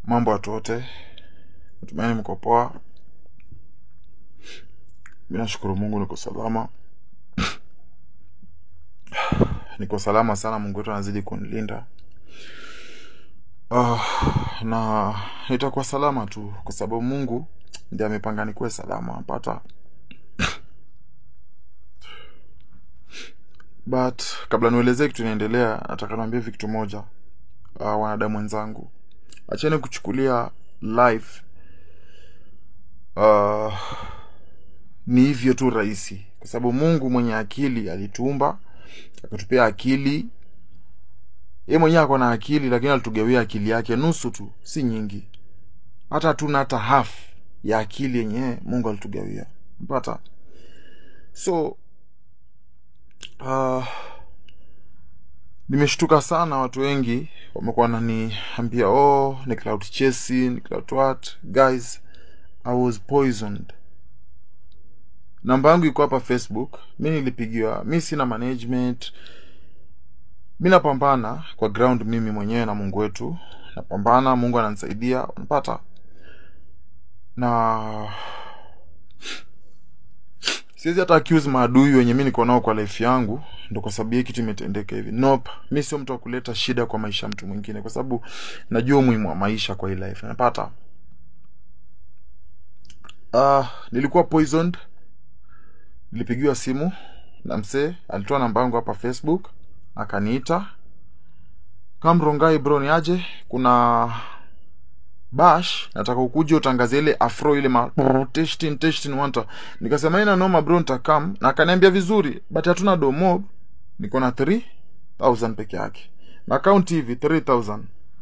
Mambo watu wote, natumaini mko poa. Mi nashukuru Mungu niko salama, niko salama sana. Mungu wetu anazidi kunilinda. Ah, na nitakuwa salama tu kwa sababu Mungu ndiye amepanga nikuwe salama pata. But kabla nielezee kitu inaendelea, nataka niambie kitu moja. Uh, wanadamu wenzangu, acheni kuchukulia life uh, ni hivyo tu rahisi, kwa sababu Mungu mwenye akili alituumba akatupea akili. Yeye mwenyewe ako na akili, lakini alitugawia akili yake nusu tu, si nyingi. Hata hatuna hata half ya akili yenye Mungu alitugawia, mpata so uh, nimeshtuka sana. Watu wengi wamekuwa wananiambia oh, ni cloud chasing, ni cloud what. Guys, I was poisoned. Namba yangu iko hapa Facebook. Mi nilipigiwa, mi sina management, mi napambana kwa ground, mimi mwenyewe na Mungu wetu napambana. Mungu ananisaidia, unapata na siwezi hata accuse maadui wenye mi niko nao kwa life yangu ndo kwa sababu hii kitu imetendeka hivi. Nope, mi sio mtu wa kuleta shida kwa maisha ya mtu mwingine, kwa sababu najua umuhimu wa maisha kwa hii life, napata uh, nilikuwa poisoned. Nilipigiwa simu na msee, alitoa namba yangu hapa Facebook, akaniita Kamrongai, bro, ni aje? Kuna bash nataka ukuje utangaze ile afro ile ma testing testing wanta. Nikasema ina noma bro, nitakam na akaniambia vizuri, but hatuna domo, niko na 3000 peke yake na account hivi 3000.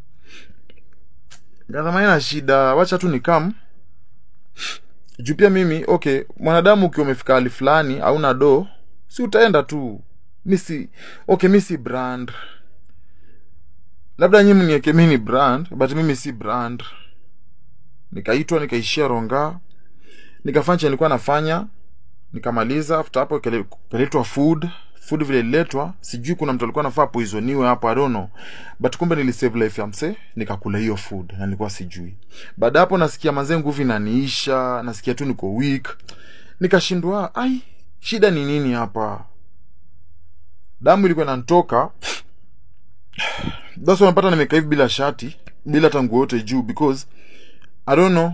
Nikasema ina shida, wacha tu nikam juu pia mimi okay, mwanadamu ukiwa umefika hali fulani hauna do, si utaenda tu. Mi si okay, mi si brand labda nyi mnieke mi ni brand but mimi si brand. Nikaitwa nikaishia Ronga, nikafanya chenye nilikuwa nafanya, nikamaliza. After hapo ikaletwa food food, vile ililetwa, sijui kuna mtu alikuwa nafaa poisoniwe hapo, I don't know, but kumbe nilisave life ya mse, nikakula hiyo food na nilikuwa sijui. Baada hapo nasikia manze, nguvu inaniisha, nasikia tu niko weak, nikashindwa, ai, shida ni nini hapa? Damu ilikuwa inanitoka That's why unapata nimekaa hivi bila shati, bila hata nguo yote juu because I don't know.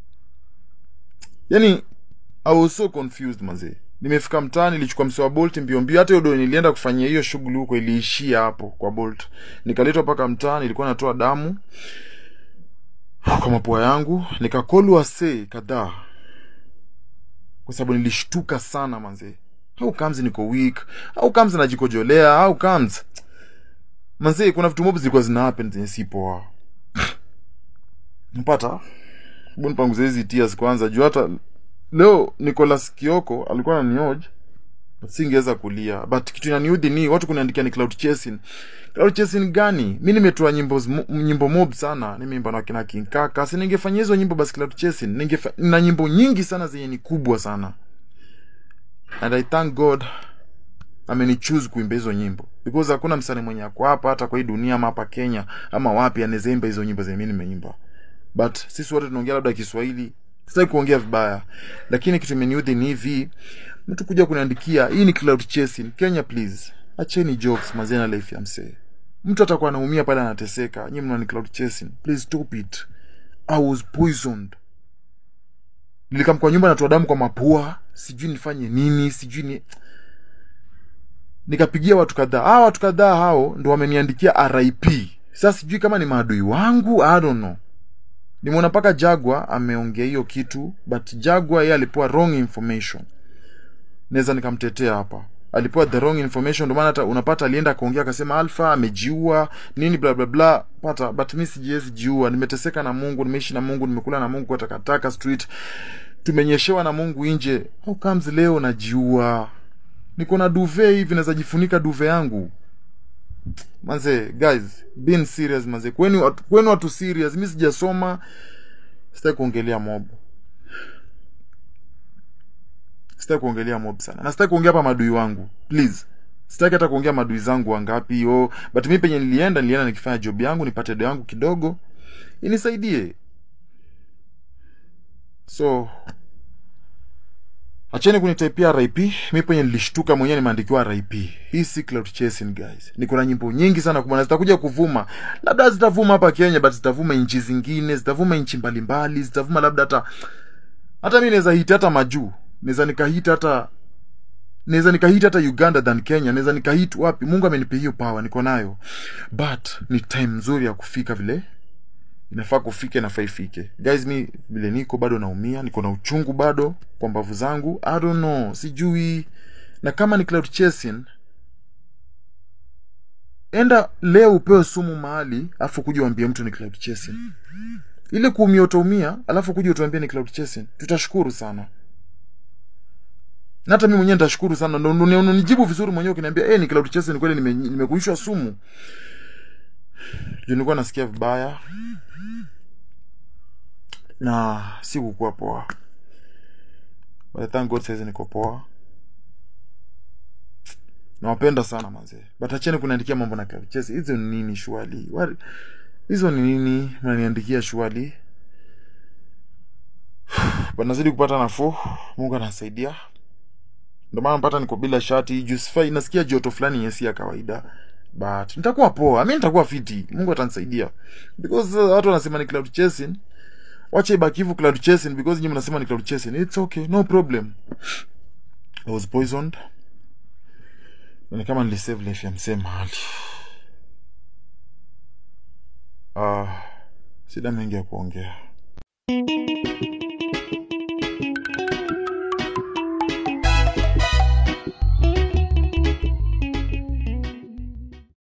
Yani I was so confused mazee. Nimefika mtaani nilichukua msewa Bolt mbio mbio, hata hiyo nilienda kufanyia hiyo shughuli huko iliishia hapo kwa Bolt. Nikaletwa mpaka mtaani, nilikuwa natoa damu kwa mapua yangu, nikakolwa see kadhaa. Kwa sababu nilishtuka sana manzee. How comes niko weak? How comes najikojolea? How comes Manze, kuna vitu mob zilikuwa zina happen zenye si poa. Mpata? Hebu nipanguze hizi tears kwanza. Juu hata leo Nicholas Kioko alikuwa ananioje. Singeweza kulia. But kitu inaniudhi ni watu kuniandikia ni cloud chasing. Cloud chasing gani? Mimi nimetoa nyimbo nyimbo mob sana. Nimeimba na kina King Kaka. Si ningefanya hizo nyimbo basi cloud chasing. Ningefanya na nyimbo nyingi sana zenye ni kubwa sana. And I thank God amenichoose kuimba hizo nyimbo because hakuna msanii mwenye ako hapa hata kwa hii dunia ama hapa Kenya ama wapi anaweza imba hizo nyimbo zenye mimi nimeimba, but sisi wote tunaongea labda Kiswahili. Sitaki kuongea vibaya, lakini kitu imeniudhi ni hivi, mtu kuja kuniandikia hii ni cloud chasing. Kenya please, acheni jokes mazena life ya msee. Mtu atakuwa anaumia pale anateseka, nyinyi mnani cloud chasing. Please stop it. I was poisoned. Nilikam kwa nyumba natoa damu kwa mapua, sijui nifanye nini, sijui ni nikapigia watu kadhaa. Hao watu kadhaa hao ndo wameniandikia RIP. Sasa sijui kama ni maadui wangu, I don't know. Nimeona mpaka Jagwa ameongea hiyo kitu, but Jagwa yeye alipewa wrong information. Naweza nikamtetea hapa. Alipewa the wrong information, ndio maana hata unapata alienda akaongea akasema Alpha amejiua nini bla bla bla, pata but mimi sijiwezi jiua. Nimeteseka na Mungu, nimeishi na Mungu, nimekula na Mungu kwa takataka street. Tumenyeshewa na Mungu nje. How comes leo najiua? niko na duve hivi naweza jifunika duve yangu manze guys being serious manze kwenu watu, kwenu watu serious mi sijasoma sitaki kuongelea mob sitaki kuongelea mob sana na sitaki kuongea hapa madui wangu please sitaki hata kuongea madui zangu wangapi oh, but mi penye nilienda nilienda nikifanya job yangu nipate do yangu kidogo inisaidie so acheni kunitaipia rip mi penye nilishtuka mwenyewe nimeandikiwa rip hii si cloud chasing guys niko na nyimbo nyingi sana kumana zitakuja kuvuma labda zitavuma hapa kenya but zitavuma nchi zingine zitavuma nchi mbalimbali zitavuma labda hata hata mi naweza hit hata majuu naweza nikahit hata naweza nikahit hata uganda than kenya naweza nikahit wapi mungu amenipa hiyo power niko nayo but ni time nzuri ya kufika vile inafaa kufika inafaa ifike guys mi vile niko bado naumia niko na uchungu bado kwa mbavu zangu i don't know sijui na kama ni cloud chasing enda leo upewe sumu mahali alafu kuja uambie mtu ni cloud chasing ile kuumia utaumia alafu kuja utuambie ni cloud chasing tutashukuru sana na hata mi mwenyewe nitashukuru sana ndo ndo- ndo nijibu vizuri mwenyewe ukiniambia eh ni cloud chasing kweli nime- nimekuishwa sumu juu nilikuwa nasikia vibaya na si kukuwa poa but thank god saizi niko poa nawapenda sana mazee but acheni kuniandikia mambo na kavichezi hizo ni nini shwali What- hizo ni nini mnaniandikia shwali but nazidi kupata nafuu mungu anasaidia ndio maana mpata niko bila shati juu sifai nasikia joto fulani yenye si ya kawaida but nitakuwa poa mi nitakuwa fiti mungu atanisaidia because uh, watu wanasema ni cloud chasing wacha ibaki hivyo cloud chasing because nyinyi mnasema ni cloud chasing it's okay no problem i was poisoned Na ni kama nilisave life ya msee mahali ah sida mengi ya kuongea